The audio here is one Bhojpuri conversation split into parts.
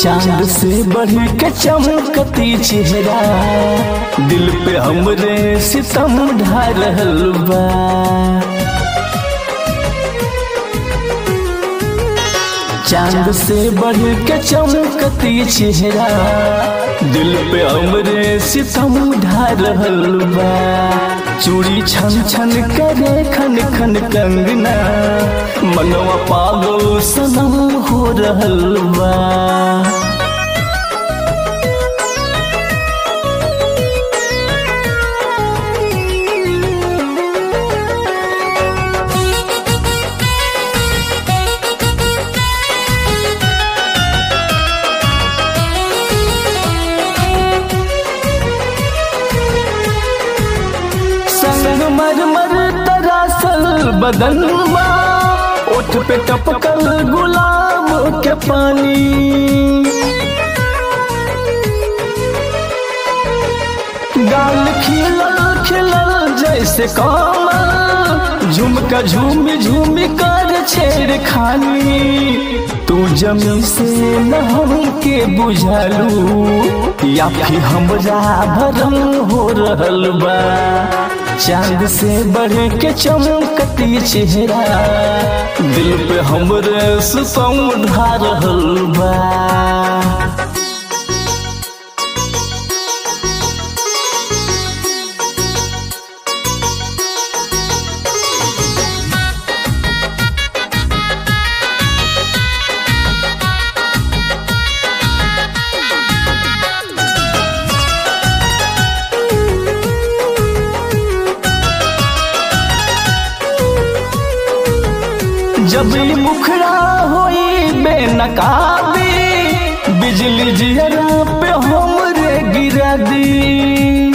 चांद से बढ़ के चमकती चेहरा दिल पे हमरे सितम ढा रहल बा चांद से बढ़ के चमकती चेहरा दिल पे हमरे सितम ढा रहल बा चूड़ी छन छन करे खन खन कंगना मनवा पागल सनम हो रहल बा संग मर मर तरासल बदनवा ओठ पे टपकल गुलाब के पानी गाल खिलल खिलल जैसे कमल झुमका झूमी झूमी कर छेड़ खानी तू जमी से नहम के बुझलू या फिर हमरा भरम हो रहल बा चांद से बढ़ के चमकती चेहरा दिल पे हमरे सुसम ढा रहल बा जब ई मुखड़ा होई बेनकाबी बिजली जियरा पे हमरे गिरा दी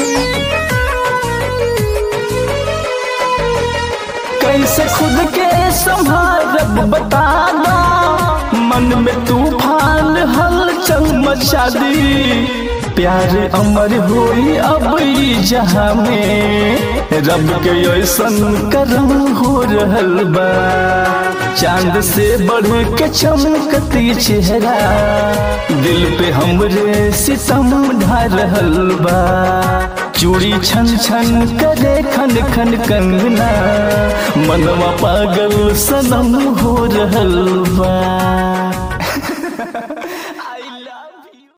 कैसे खुद के संभारब बता दो मन में तूफान हलचल मचा दी प्यार अमर होई अब ई जहां में रब के ऐसन करम हो रहल बा चांद से बढ़ के चमकती चेहरा दिल पे हमरे सितम ढा रहल बा चूड़ी छन छन करे खन खन कंगना मनवा पागल सनम हो रहल बा